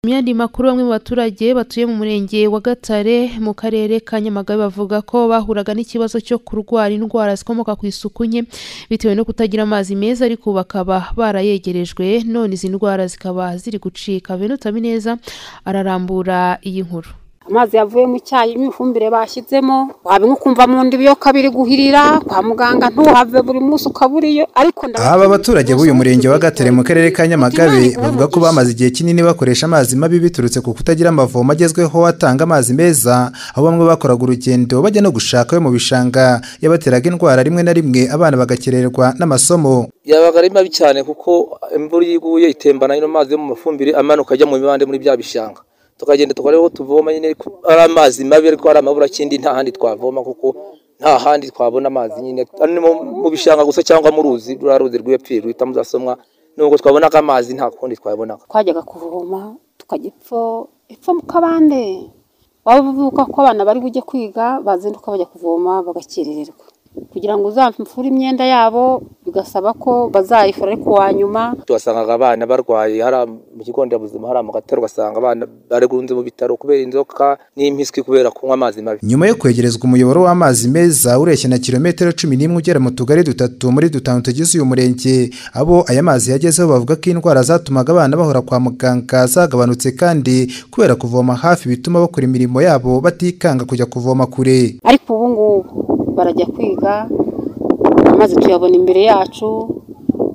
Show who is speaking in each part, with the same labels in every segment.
Speaker 1: Mu yandi makuru bamwe mu baturage batuye mu murenge wa Gatare mu karere ka Nyamagabe bavuga ko bahuraga n'ikibazo cyo kurwara indwara zikomoka ku isuku nke bitewe no kutagira amazi meza ariko ubu bakaba barayegerejwe none izi ndwara zikaba ziri gucika. Venuta Bineza ararambura iyi nkuru.
Speaker 2: amazi yavuye mu cyayi n'ifumbire bashyizemo waba ukumva mu nda ibiyoka biri guhirira kwa muganga ntuhave buri munsi ukaburiyo ariko ndabona-
Speaker 3: Aba baturage b'uyu murenge wa Gatare mu karere ka Nyamagabe bavuga ko bamaze igihe kinini bakoresha amazi mabi biturutse ku kutagira amavomo agezweho atanga amazi meza aho bamwe bakoraga urugendo bajya no gushaka ayo mu bishanga yabateraga indwara rimwe na rimwe abana bagakererwa n'amasomo.
Speaker 4: yabaga ari mabi cyane kuko imvura iyo iguye itembana nyine amazi yo mu mafumbire amanuka ajya mu mibande muri bya bishanga tukagenda tukora aho tuvoma nyine ariko ari amazi mabi ariko ari amabura kindi nta handi twavoma kuko nta handi twabona amazi nyine Ano ni mu- mu bishanga gusa cyangwa mu ruzi ruriya ruzi rw'epfo rwita muzasomwa nubwo twabonaga amazi nta kundi twayabonaga
Speaker 2: twajyaga kuvoma tukajya ipfo ipfo mu kabande waba uvuka ko abana bari bujye kwiga bazinduka bajya kuvoma bagakerererwa kugira ngo uzamfure imyenda yabo bigasaba ko bazayifura ariko wa nyuma
Speaker 4: tuhasangaga abana barwaye hari am- mu kigo nderabuzima hari amugatari ugasanga abana barunze mu bitaro kubera inzoka n'impiswi kubera kunywa amazi mabi
Speaker 3: Nyuma yo kwegerezwa umuyoboro w'amazi meza ureshya na kilometero cumi n'imwe ugera mu tugari dutatu muri dutanu tugize uyu murenge, abo aya mazi yagezeho bavuga ko indwara zatumaga abana bahora kwa muganga zagabanutse kandi kubera kuvoma hafi bituma bakora imirimo yabo batikanga kujya kuvoma kure.
Speaker 2: ariko ubu ngubu barajya kwiga amazi tuyabona imbere yacu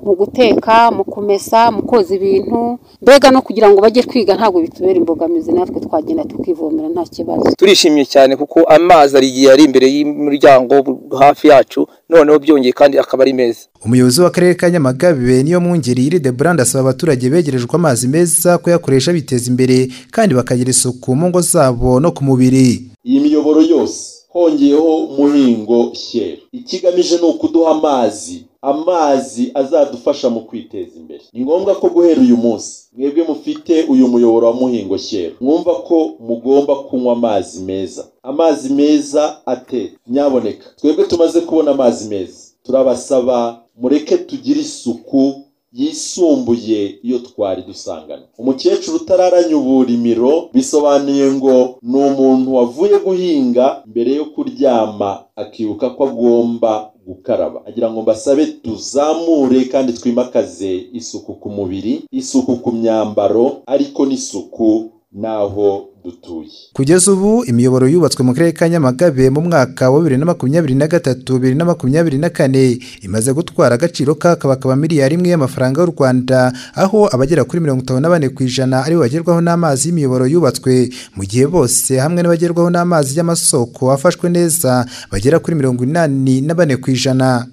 Speaker 2: mu guteka mu kumesa mu koza ibintu mbega no kugira ngo bajye kwiga ntabwo bitubera imbogamizi natwe twagenda tukivomera nta kibazo
Speaker 4: turishimye cyane kuko amazi ari igihe ari imbere y'umuryango hafi yacu noneho byongeye kandi akaba ari meza
Speaker 3: Umuyobozi w'akarere ka Nyamagabe niyo mwungeri Iride Brand asaba abaturage begerejwe amazi meza kuyakoresha biteza imbere kandi bakagira isuku mu ngo zabo no ku mubiri.
Speaker 5: iyi miyoboro yose hongeyeho muhingo shyera ikigamije ni ukuduha amazi amazi azadufasha mu kwiteza imbere ni ngombwa ko guhera uyu munsi mwebwe mufite uyu muyoboro wa muhingo shyera mwumva ko mugomba kunywa amazi meza amazi meza atetse nyaboneka twebwe tumaze kubona amazi meza turabasaba mureke tugire isuku yisumbuye iyo twari dusangana umukecuru utararanya uburimiro bisobanuye ngo ni umuntu wavuye guhinga mbere yo kuryama akibuka ko agomba gukaraba agira ngo mbasabe tuzamure kandi twimakaze isuku ku mubiri isuku ku myambaro ariko n'isuku n'aho dutuye
Speaker 3: Kugeza ubu imiyoboro yubatswe mu karere ka Nyamagabe mu mwaka wa bibiri na makumyabiri na gatatu bibiri na makumyabiri na kane imaze gutwara agaciro k'akabakaba miliyari imwe y'amafaranga y'u Rwanda aho abagera kuri mirongo itanu na bane ku ijana aribo bagerwaho n'amazi y'imiyoboro yubatswe mu gihe bose hamwe n'abagerwaho n'amazi y'amasoko afashwe neza bagera kuri mirongo inani na bane ku ijana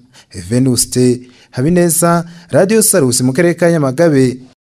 Speaker 3: Venuste Habineza Radio Salus mu karere ka Nyamagabe